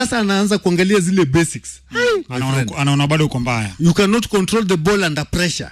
sasa anaanza kuangalia zile basics Hai, my friend. anaona anaona bado uko mbaya you cannot control the ball under pressure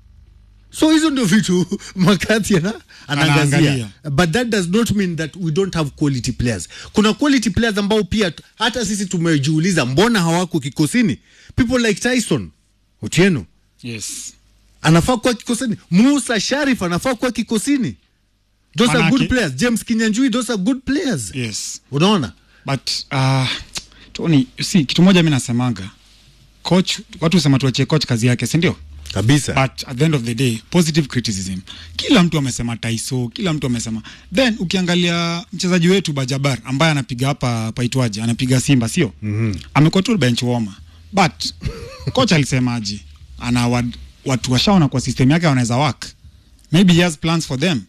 so hizo ndio vitu makati ana, anaangazia Anaangalia. but that does not mean that we don't have quality players kuna quality players ambao pia t- hata sisi tumejiuliza mbona hawako kikosini people like tyson otieno yes anafaa kuwa kikosini musa sharif anafaa kuwa kikosini those are Manake- good players james kinyanjui those are good players yes unaona but uh, Tony, si kitu moja mi nasemanga coach watu husema tuachie coach kazi yake si ndio kabisa but at the end of the day positive criticism kila mtu amesema taiso kila mtu amesema then ukiangalia mchezaji wetu bajabar ambaye anapiga hapa paitwaje anapiga simba sio mm-hmm. amekuwa tu bench warmer but coach alisemaje ana wad, watu washaona kwa system yake wanaweza work maybe he has plans for them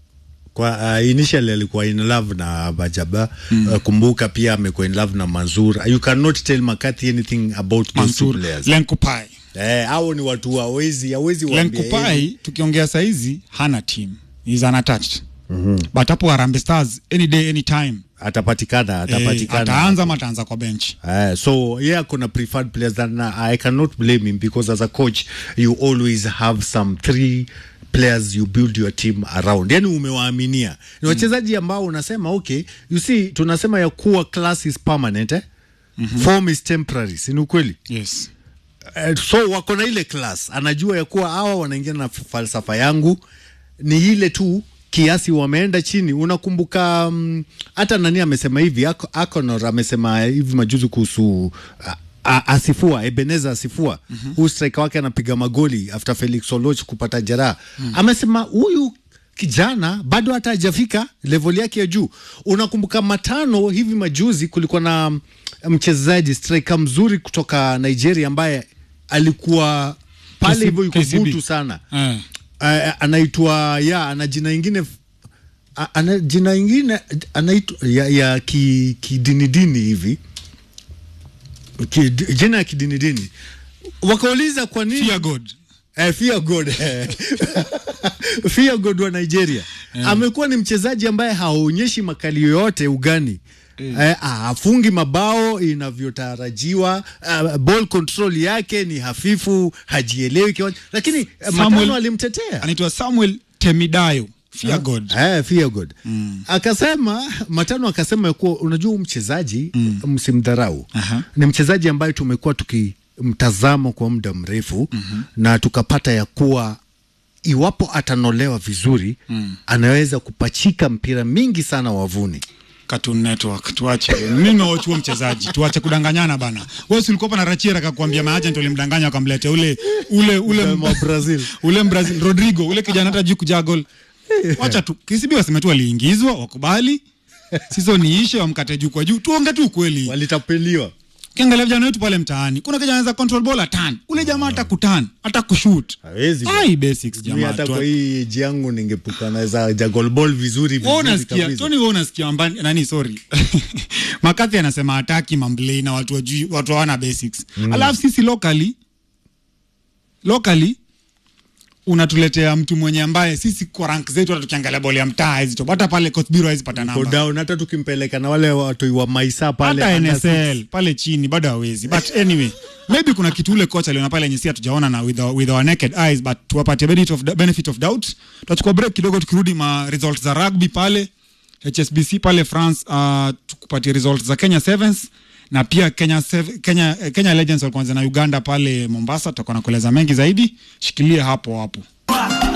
kwa uh, initially alikuwa in love na Bajaba mm. uh, kumbuka pia amekuwa in love na Manzur you cannot tell McCarthy anything about those two Mansur players Lenkupai eh hao ni watu hawezi hawezi waambia yeye. Lenkupai tukiongea saizi hana team is unattached mm-hmm. but hapo Harambee Stars any day any time atapatikana eh, atapatikana ataanza ama ataanza kwa bench Uh, so yeah, kuna preferred players and uh, I cannot blame him because as a coach you always have some three players you build your team around, yani umewaaminia ni wachezaji ambao unasema okay, you see, tunasema ya kuwa class is permanent eh? mm-hmm. form is temporary, si ni ukweli? yes Uh, so wako na ile class, anajua ya kuwa hawa wanaingia na falsafa yangu ni ile tu kiasi wameenda chini. Unakumbuka mm, hata nani amesema hivi, Ak- Akonor amesema hivi majuzi kuhusu a- a- Asifua Ebeneza Asifua mm-hmm. huu striker wake anapiga magoli after Felix Oloch kupata jeraha mm. amesema huyu kijana bado hata hajafika level yake ya juu. Unakumbuka matano hivi majuzi, kulikuwa na mm, mchezaji striker mzuri kutoka Nigeria ambaye alikuwa pale KCB. hivyo yuko KCB. butu sana eh. uh, anaitwa ya ana jina ingine a- ana jina ingine anaitwa ya, ya ki, kidinidini hivi ki, jina ya kidinidini wakauliza kwa nini Fear God Eh, Fear God eh. Fear God wa Nigeria amekuwa ni mchezaji ambaye haonyeshi makali yoyote ugani Eh, hafungi mabao inavyotarajiwa. Uh, ball control yake ni hafifu, hajielewi kiwanja, lakini eh, Samuel- Matano alimtetea anaitwa Samuel Temidayo Fear God Eh, fear God. Akasema Matano akasema ya kuwa unajua huyu mchezaji msimdharau. Aha. Ni mchezaji ambaye tumekuwa tukimtazama kwa muda mrefu na tukapata ya kuwa iwapo atanolewa vizuri anaweza kupachika mpira mingi sana wavuni. Cartoon Network tuache mimi nawachua mchezaji tuache kudanganyana bana wewe si ulikuwa na Rachira akakwambia maagent ulimdanganya akamleta ule ule ule Wa Brazil. ule Brazil Rodrigo ule kijana hata juu kuja gol wacha tu KCB waseme tu waliingizwa wakubali sizo niishe wamkate juu kwa juu tuonge tu kweli Walitapeliwa. Ukiangalia vijana wetu pale mtaani, kuna kijana anaweza control ball atan, ule jamaa hata kutan, hata kushoot. Hawezi bwana. Ai basics Mimi jamaa. hata tu- kwa hii age yangu ningepuka naweza jagol ball vizuri Wewe vizuri unasikia, kabisa. Tony wewe unasikia ambani nani sorry. Makathi anasema hataki mamblei na watu wajui watu hawana basics. Alafu sisi locally locally unatuletea mtu mwenye ambaye sisi kwa rank zetu hata tukiangalia boli ya mtaa hizi tu hata pale Kotbiro hawezi pata Go namba. down hata tukimpeleka na wale watu wa Maisa pale hata under NSL pale chini bado hawezi but anyway maybe kuna kitu ule coach aliona pale yenye si hatujaona na with our, with our naked eyes but tuwapatie benefit of, benefit of doubt tutachukua break kidogo tukirudi ma results za rugby pale HSBC pale France uh, tukupatie results za Kenya Sevens na pia Kenya, Sev- Kenya, eh, Kenya Legends walikuanza na Uganda pale Mombasa tutakuwa na kueleza mengi zaidi shikilia hapo hapo